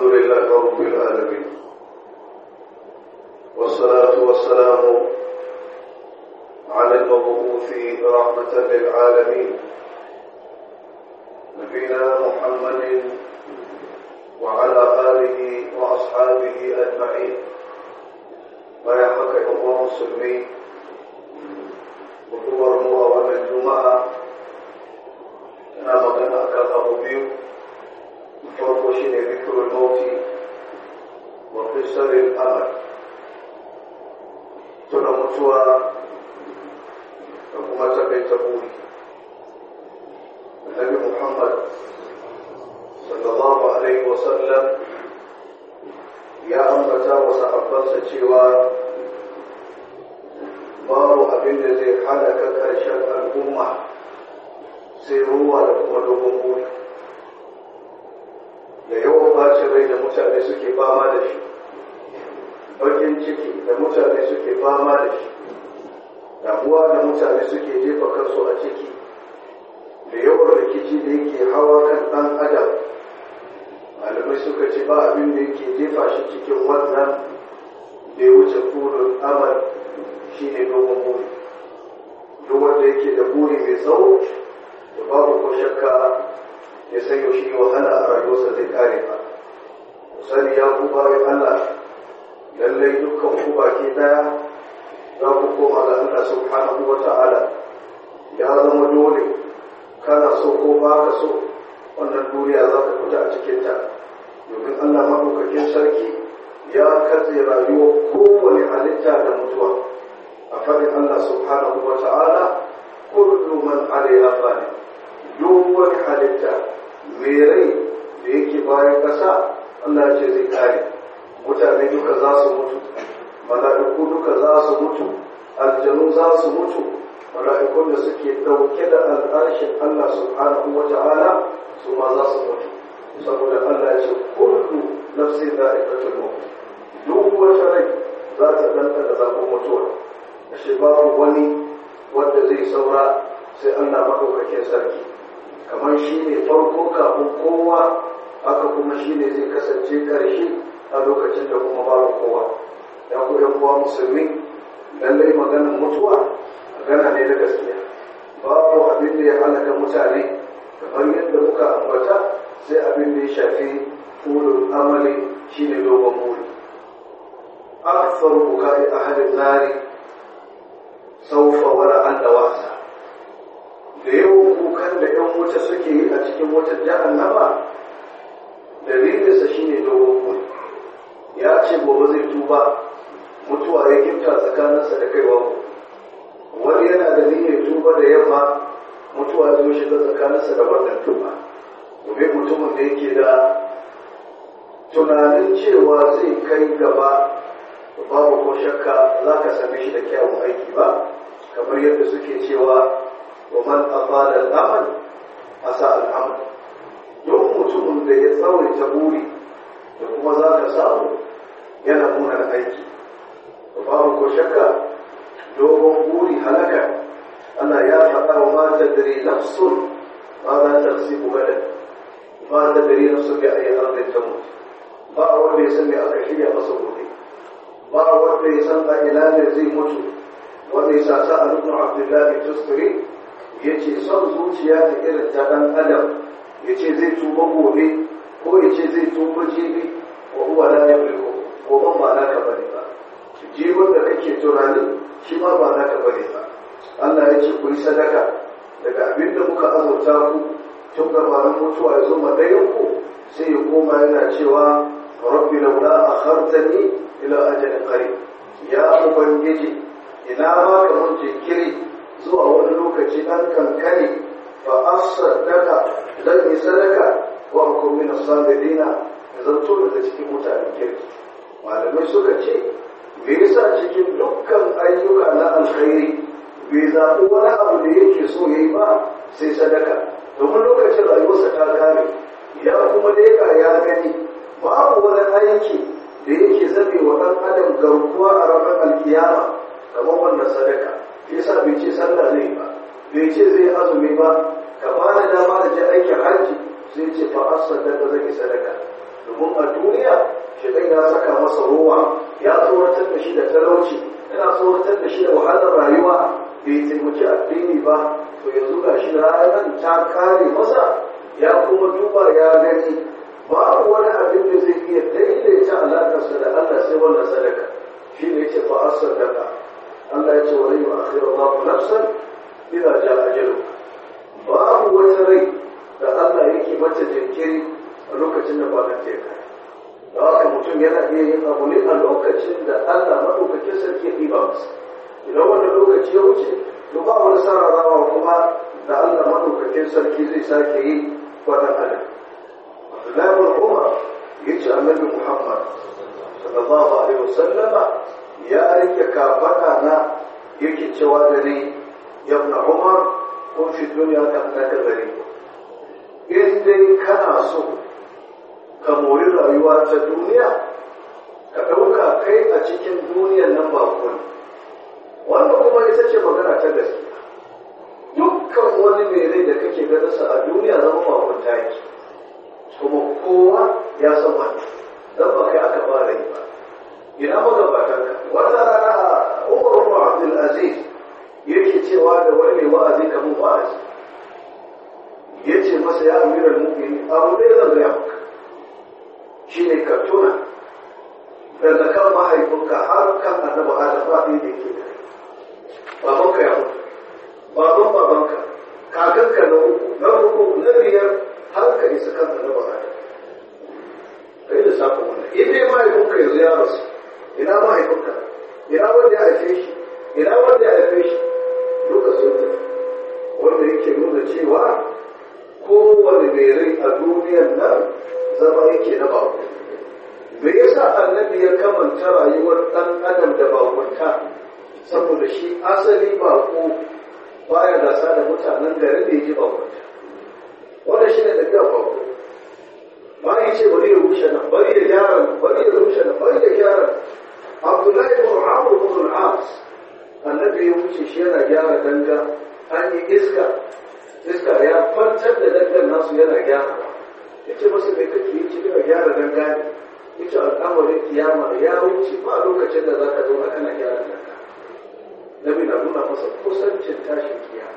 الحمد لله رب العالمين والصلاة والسلام على المبعوث رحمة للعالمين نبينا محمد وعلى آله وأصحابه أجمعين ويحق الله مسلمين وكبر مؤمن الجمعة أنا مغنى أكاد أبو بيو farko shi ne zikirin mauti wa fisarin amal tuna mutuwa da kuma takaita buri annabi muhammad sallallahu alaihi wasallam ya ambata wa sahabbansa cewa babu abin da zai halaka karshen al'umma sai ruwa da kuma dogon buri da yawan bacin rai da mutane suke fama da shi bakin ciki da mutane suke fama da shi damuwa da mutane suke jefa kansu a ciki da yawan rikici da yake hawa kan ɗan adam malamai suka ce ba abin da yake jefa shi cikin wannan da ya wuce burin amal shi ne dogon buri duk wanda yake da buri mai tsawo da babu ko shakka ya san yaushe wahala a rayuwarsa zai kare ba sani ya ku bayan Allah lallai dukkan ku baki daya za ku koma ga Allah subhanahu wa ta'ala ya zama dole kana so ko ba ka so wannan duniya za ka fita a cikinta domin Allah maɗaukakin sarki ya katse rayuwar kowane halitta da mutuwa a faɗin Allah subhanahu wa ta'ala kullu man alaiha fani duk wani halitta mai rai da yake bayan ƙasa Allah ce zai kare mutane duka za su mutu mala'iku duka za su mutu aljanu za su mutu mala'ikun da suke ɗauke da al'arshin Allah subhanahu wa ta'ala su ma za su mutu saboda Allah ya ce kullu nafsin za'iqatul maut duk wata rai za ta danta da zafin mutuwa ashe babu wani wanda zai saura sai Allah madaukakin sarki kamar shi ne farko kafin kowa haka kuma shi ne zai kasance ƙarshe a lokacin da kuma babu kowa ya ku yan kowa musulmi lallai maganin mutuwa magana ne na gaskiya babu abin da ya halaka mutane kamar yadda muka ambata sai abin da ya shafi fulun amali shine dogon buri akthar bukai ahadin nari saufa wala an da wasa da yawan kukan da ‘yan wuta suke yi a cikin wata jahannama dalilinsa shi ne dogon kuri ya ce gobe zai tuba mutuwa ya gifta tsakaninsa da kaiwa wani yana da niyyar tuba da yamma mutuwa zai shiga tsakaninsa da wannan tuba domin mutumin da yake da tunanin cewa zai kai gaba babu ko shakka za ka same shi da kyawun aiki ba kamar yadda suke cewa ومن أطال الأمل أساء العمل duk mutumin da ya tsawaita buri da kuma za ka samu yana munar aiki da babu ko shakka dogon buri halaka Allah ya faɗa wa mata dare nafsun ma za ta si gadan ma ta dare nafsun ga ayi arzai ta mutu ba wanda ya san me aka shirya masa gobe ba wanda ya san a ina ne zai mutu wanda ya sa sa a nufin abdullahi tusturi ya ce son zuciya da irin ta ɗan adam ya ce zai tuba gobe ko ya ce zai tuba jibi wa uwa la ya ko goban ba naka bane ba jibin da kake tunani shi ma ba naka bane ba Allah ya ce ku yi sadaka daga abin da muka azurta ku tun gabanin mutuwa ya zo ma ɗayan ku sai ya koma yana cewa rabbi laula akhartani ila ajalin qarib ya ubangiji ina ma ka mun jinkiri zuwa wani lokaci ɗan kankani fa asaddaka zan yi sadaka wa hukum min as-sabirina zanto daga cikin mutanen kirki malamai suka ce me yasa cikin dukkan ayyuka na alkhairi bai zaɓi wani abu da yake so yayi ba sai sadaka domin lokacin rayuwarsa ta kare ya kuma leka ya gani babu wani aiki da yake zabe wa ɗan adam garkuwa a ranar alkiyama kamar wannan sadaka yasa bai ce sallah zai ba bai ce zai azumi ba ka ba da dama da je aikin hajji sai ce fa as sadaka zai sadaka domin domin a duniya shaitan ya saka masa rowa ya tsoratar da shi da talauci yana tsoratar da shi da wahalar rayuwa bai taimaki addini ba to yanzu ga shi ranar ta kare masa ya kuma duba ya gani babu wani abin da zai iya daidaita alaƙarsa da Allah sai wannan sadaka shi ne ce fa sadaka Allah ya ce wa rayu akhiru Allahu nafsan idza jaa ajalu babu wata rai da Allah yake mata jinkiri a lokacin da ba ta kai da haka mutum yana iya yin abu ne a lokacin da Allah maɗaukakin sarki ya ɗiba masa idan wani lokaci ya wuce to ba wani sararawa kuma da Allah maɗaukakin sarki zai sake yi wadan adam Abdullahi bin Umar ya ce annabi Muhammad sallallahu alaihi wasallama ya rike kafaɗa na yake cewa da ni yabna Umar kun fi duniya ka annaka gari in dai kana so ka mori rayuwa ta duniya ka ɗauka kai a cikin duniyan nan ba kuni wanda kuma ita ce magana ta gaskiya dukkan wani mai rai da kake ganinsa a duniya zama makunta yake kuma kowa ya san wani dan ba kai aka fara yi ba ina magabatan ka wata rana umar ibn abdul aziz yake cewa da wani mai wa'azi kamar wa'azi yace masa ya amiral mu'minin abu dai zan gaya maka shi ne ka tuna daga kan mahaifinka har kan annabi adam ba ɗaya da ke da babanka ya mutu baban babanka kakanka na uku na uku na biyar har ka isa kan annabi adam kai da safa wannan in dai mahaifinka yanzu ya rasu ina mahaifinka ina wanda ya haife shi ina wanda ya haife shi duka sun tafi wanda yake nuna cewa kowane mai rai a duniyan nan zama yake na bako me yasa annabi ya kamanta rayuwar ɗan adam da bakunta saboda shi asali bako baya gasa da mutanen garin da ya ji bakunta wannan shi ne tafiya bako ba yi ce bari ya rushe nan bari ya gyara nan bari ya rushe nan bari ya gyara abdullahi ibn amr ibn al-as annabi ya wuce shi yana gyara danga an yi iska iska ya kwantar da dangan nasu yana gyara ya ce masu mai kake yi cikin gyara dangane ya ce al'amarin kiyama ya wuce ba lokacin da za ka zauna kana gyara danga nabi na nuna masa kusancin tashin kiyama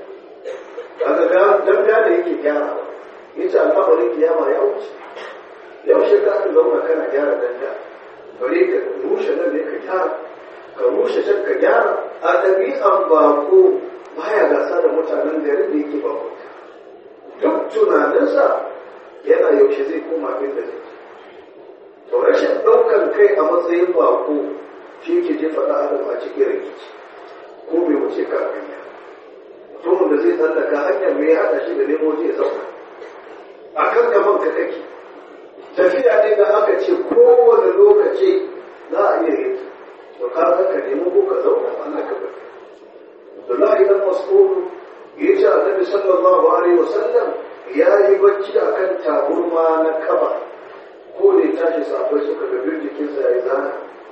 daga dangane yake gyara ya ce al'amarin kiyama ya wuce yaushe ka aka zauna kana gyara danga bari ka rushe nan ne ka gyara ka rushe can ka gyara a ɗabi'an bako baya gasa da mutanen garin da yake bako duk tunaninsa yana yaushe zai koma inda zai to rashin ɗaukar kai a matsayin bako shi ke jefa ɗan adam a cikin rikici ko bai wuce ka hanya mutumin da zai tsallaka hanyar mai haɗa shi da nemo zai zauna a kan gaban ka kake tafiya ne da aka ce kowane lokaci za a iya yi to ka ka nemo ko ka zauna ana ka bari Abdullahi dan Mas'ud ya ce Annabi sallallahu alaihi wasallam ya yi bacci a kan taburma na kaba ko da ya tashi safai suka ga jikinsa ya yi zana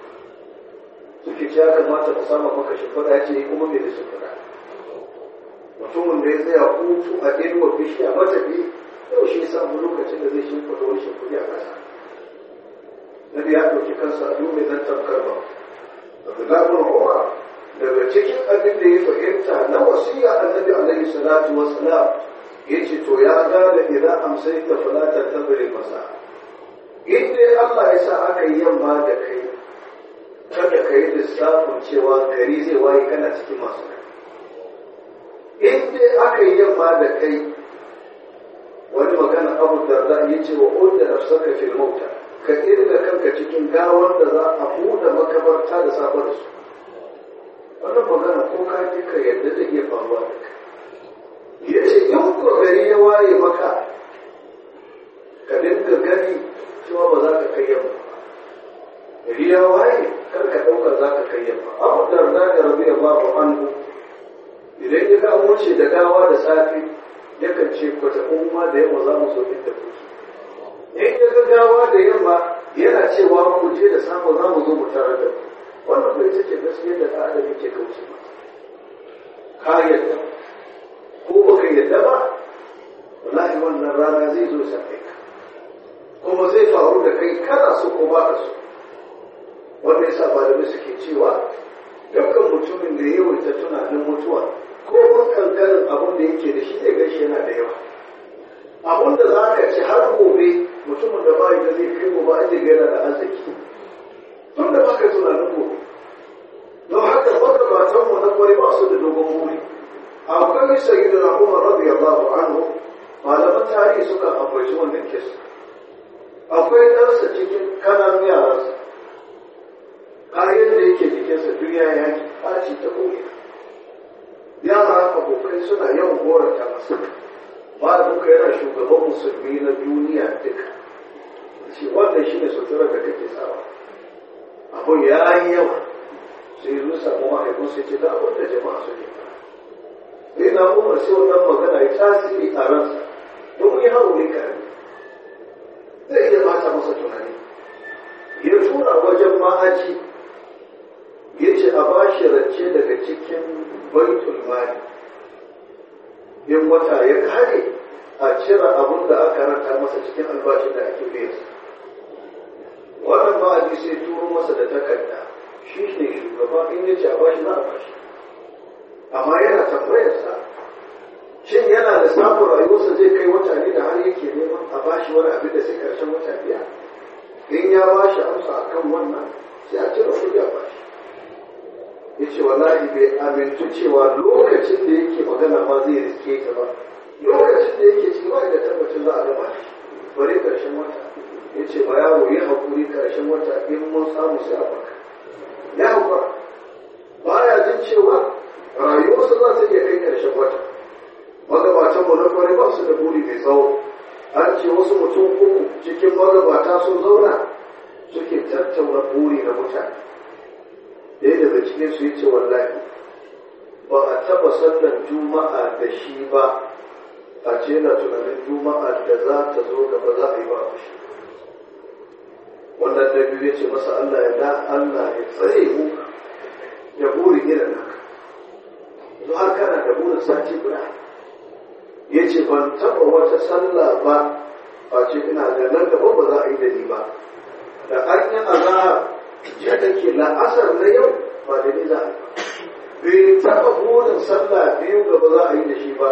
suke ce ya kamata mu sama maka shimfiɗa ya ce kuma bai da shimfiɗa mutumin da ya tsaya hutu a inuwa bishiya matafi yau shi ya samu lokacin da zai shimfiɗa wani shimfiɗi a ƙasa Nabi ya ɗauki kansa a dume zan tamkar ba Abdullahi bin Umar daga cikin abin da ya fahimta na wasiya annabi alaihi salatu wassalam yace to ya gane idan amsayta fala tantabiri masa in dai Allah ya sa aka yi yamma da kai kada ka yi lissafin cewa gari zai waye kana cikin masu rai in dai aka yi yamma da kai wani magana abu darda ya ce wa udda nafsaka fil mauta ka irga kanka cikin gawar da za a buɗe makabarta da safe da su wannan magana ko ka ji ka yadda zai iya faruwa da kai ya ce in ko gari ya waye maka ka dinga gani cewa ba za ka kai yamma gari ya waye kar ka ɗauka za ka kai yamma abu da da da rabi Allah anhu idan ya ga wuce da gawa da safe yakan ce kwata umma da yamma za mu zo inda kuke in ya ga gawa da yamma yana cewa ku je da safe za mu zo mu tarar da ku wannan bai ita ce gaskiya da ɗan adam yake kauce ba ka yadda ko ba ka yadda ba wallahi wannan rana zai zo sa ka kuma zai faru da kai kana so ko ba ka so wanda yasa malamai suke cewa dukkan mutumin da ya yawaita tunanin mutuwa ko kankanin abin da yake da shi zai gashi yana da yawa abin da za ka ci har gobe mutumin da ba da zai kai gobe an jiga yana da arziki tun da baka tunanin gobe don haka magabatan mu na kwari ba su da dogon buri akwai sayyidu na umar radiyallahu anhu malaman tarihi suka ambaci wannan kisa akwai ɗansa cikin kananun yaransa kayan da yake jikinsa duniya ya yi ɓaci ta koya yara abokai suna yawan goranta masa ba duka yana shugaban musulmi na duniya duka shi wannan shi ne suturar da kake sawa abun ya yi yawa sai yi samu mahaifin sai ce da abin da jama'a su ne sai na umar sai wannan magana ya tasiri a ransa domin ya hau ne karami zai iya bata masa tunani ya tura wajen ma'aji ya ce a ba shi rance daga cikin baitul mali in wata ya kare a cire abin da aka ranta masa cikin albashin da ake biya wannan ma'aji sai turo masa da takarda shi ne shugaba in ya ce a bashi za a bashi amma yana tambayarsa shin yana da samun rayuwarsa zai kai wata ne da har yake neman a bashi wani abin da sai karshen wata biya in ya bashi amsa akan wannan sai a cire kuɗi a bashi ya ce wallahi bai amintu cewa lokacin da yake magana ma zai riske ta ba lokacin da yake ciki ba da tabbacin za a gama shi bari karshen wata ya ce ba yaro yi haƙuri karshen wata in mun samu sai a baka ya haƙura baya jin cewa rayuwarsa za ta iya kai karshen wata magabatan mu na kwarai ba su da buri mai tsawo an ce wasu mutum uku cikin magabata sun zauna suke tattauna buri na mutane ɗaya daga cikin su yace wallahi ba a taba sallar juma'a da shi ba a ce na tunanin juma'a da za ta zo gaba za a yi ba shi wannan da biyu yace masa Allah ya da Allah ya tsare mu ya buri irin haka yanzu har kana da burin sati guda ya ce ban taɓa wata sallah ba a ce ina da nan gaba ba za a yi da ni ba da an yi azahar ya take la'asar na yau ba da ni za a yi bai taɓa burin sallah biyu gaba za a yi da shi ba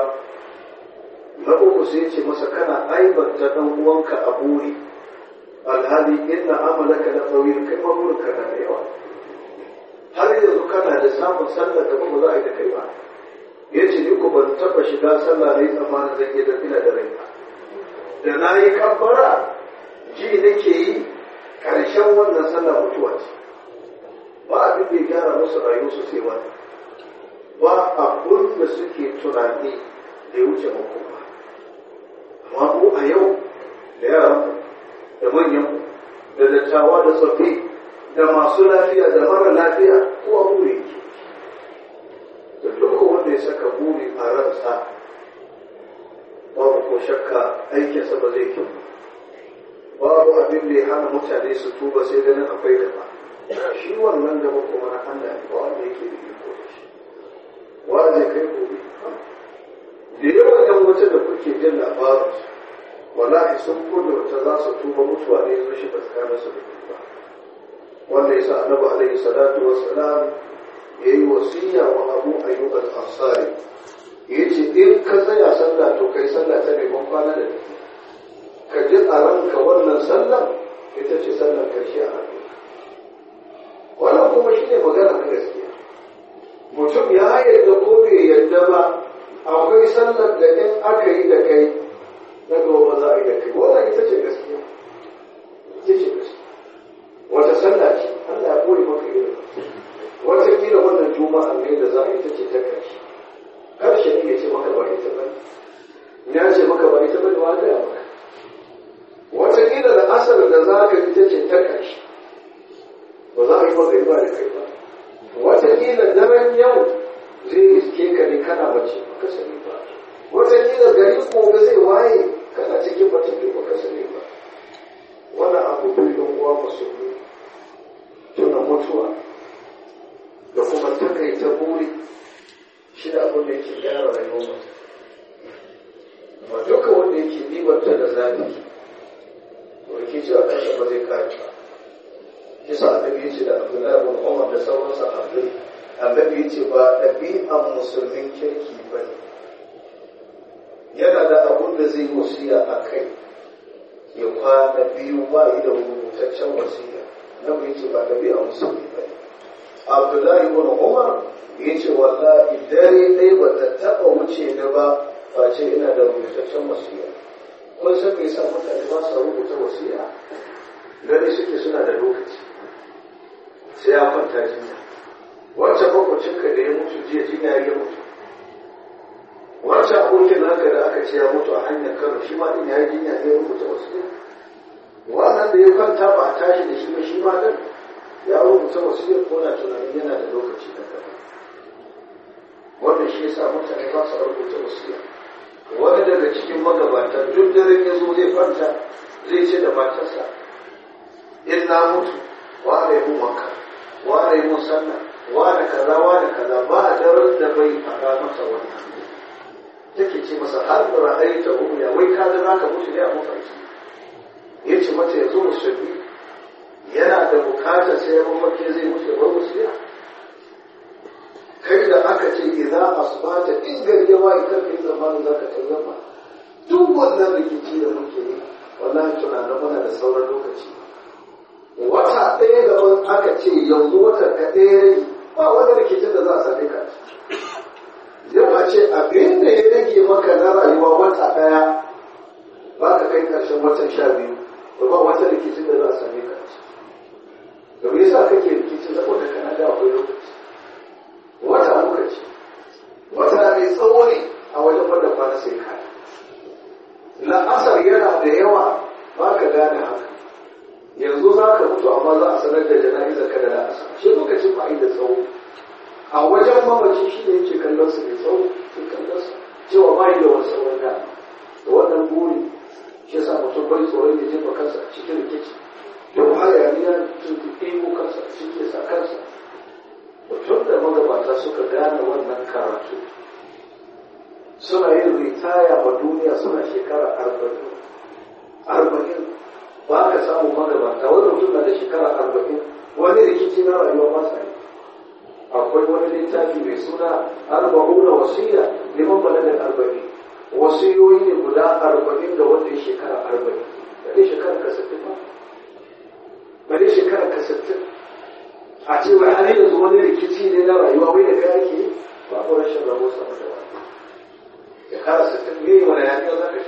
na uku sai ce masa kana aibanta dan uwanka a buri alhali inna amalaka na tsawil kai ma burinka na da yawa har yanzu kana da samun sallah gaba ba za a yi da kai ba ya ce ni ku ban taɓa shiga sallah ne tsammanin zan iya da ina da rai da na yi kabbara ji nake yi ƙarshen wannan sallah mutuwa ce ba abin da ya gyara musu rayu su sai wani ba abun da suke tunani da ya wuce makoma amma ko a yau da yaran da manyan da dattawa da tsoffi da masu lafiya da mara lafiya kowa buri ke da duk wanda ya saka buri a ransa babu ko shakka aikinsa ba zai kyau babu abin da ya hana mutane su tuba sai ganin akwai gaba shi wannan gaba kuma na Allah ne ba wanda yake da iko da shi wa zai kai gobe da yawan yan wuta da kuke jin labarin wallahi sun kudurta za su tuba mutuwa ne zo shi tsakanin su da tuba wanda yasa annabi alaihi salatu wassalam yayi wasiya wa abu ayyub al-ansari yace in ka tsaya sallah to kai sallah ta neman kwana da ka ji a ranka wannan sallah ita ce sallar karshe a hannu wannan kuma shine magana ta gaskiya mutum ya yarda ko bai yarda ba akwai sallar da in aka yi da kai na gaba za a yi da kai wannan ita ce gaskiya ita ce gaskiya wata sallah ce Allah ya koyi maka irin wata kila wannan juma'a ne da za a yi ta ce ta karshe karshe ne ya ce maka ba ita ba ya ce maka ba ita ba ne wa gaya maka wata kila da asar da za ka ita ce ta karshe ba za a yi maka ba da kai ba wata kila daren yau zai iske ka ne kana bace baka sani ba wata kila gari gobe zai waye kana cikin batun ba ka sani ba wannan abu biyu don uwa musulmi tuna mutuwa da kuma takaita buri shi da abin da yake gyara rayuwar mutum amma duka wanda yake ɗibanta da zafi to ba zai kare ba kisa annabi ya ce da abdullahi bin umar da sauran sahabbai annabi ya ce ba ɗabi'an musulmin kirki ba ne yana da abun da zai wasiya a kai ya kwana biyu ba yi da rubutaccen wasiya annabi ya ce ba ɗabi'an musulmi ba ne abdullahi bin umar ya ce wallahi dare ɗaya ba ta taɓa wuce ni ba face ina da rubutaccen wasiya kun san me yasa mutane ba su rubuta wasiya gani suke suna da lokaci sai ya kwanta jinya wancan makwacinka da ya mutu jiya jinya ya mutu wancan abokin naka da aka ce ya mutu a hanyar kano shi ma din ya yi jinya ne ya rubuta wasiya wannan da ya kwanta ba a tashi da shi ba shi ma din ya rubuta wasiyar ko na tunanin yana da lokaci na gaba wannan shi yasa mutane ba su rubuta wasiya wani daga cikin magabata duk dare ya zo zai kwanta zai ce da matarsa in na mutu wa ne mun wanka wa ne mun sanna wa da kaza wa da kaza ba a daren da bai faɗa masa wannan take ce masa har da ra'ayi ta ya wai ka ga naka mutu ne a mafarki ya ce mata yanzu musulmi yana da bukatar sai mafarki zai mutu ya bar wasiya kai da aka ce idza asbata in gari ya wayi kar kai zamanin zaka tayyama duk wannan rikici da muke yi wallahi tunanin muna da sauran lokaci wata ɗaya gaban aka ce yanzu wata ka ɗaya rage ba wani rikicin da za a same ka yau a ce abin da ya rage maka na rayuwa wata ɗaya ba ka kai ƙarshen watan sha biyu ba wata rikicin da za a same ka da me yasa kake rikici saboda kana da akwai lokaci wata lokaci wata mai tsawo ne a wajen wanda kwana sai ka la'asar yana da yawa ba ka gane haka yanzu za ka mutu amma za a sanar da jana'izar ka da la'asar shi lokacin ba da tsawo a wajen mamaci shi ne yake kallon su mai tsawo ke kallon su cewa ba da wani tsawon da da wannan buri shi yasa mutum bai tsoron ya jefa kansa a cikin rikici yau hayaniya ɗebo kansa cikin sa kansa tun da magabata suka gane wannan karatu suna yin ritaya wa duniya suna shekara arba'in arba'in ba ka samu magabata wani mutum na da shekara arba'in wani rikici na rayuwa ba sa yi akwai wani littafi mai suna arba'una wasiya liman balagan arba'in wasiyoyi ne guda arba'in da wanda ya shekara arba'in ba dai shekara ka sittin ba ba dai shekara ka sittin a ce wai har yanzu wani rikici ne na rayuwa wai da kai ake babu rashin rabo sama da wani shekara sittin ne wani yaƙi za ka shi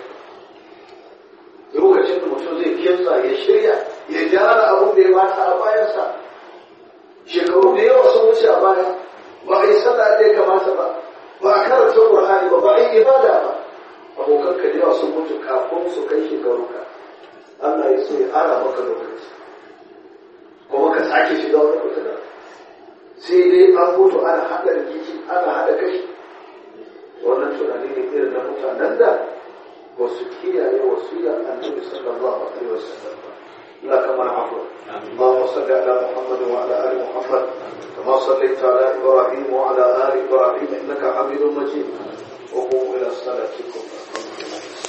lokacin da mutum zai kimsa ya shirya ya gyara abin da ya bata a bayansa shekaru da yawa sun wuce a baya ba a yi sallah da ya kamata ba ba a karanta qur'ani ba ba a yi ibada ba abokan ka da yawa sun mutu kafin su kai shekaru ka Allah ya so ya ara maka lokaci kuma ka sake shiga wani fitina sai dai an mutu ana haɗa rikici ana haɗa kashi wannan tunani ne irin na mutanen da ba su kiyaye wasiyar annabi sallallahu alaihi wasallam ba لا كما عفوا اللهم صل على محمد وعلى ال محمد كما صليت على ابراهيم وعلى ال ابراهيم انك حميد مجيد وقوموا الى صلاتكم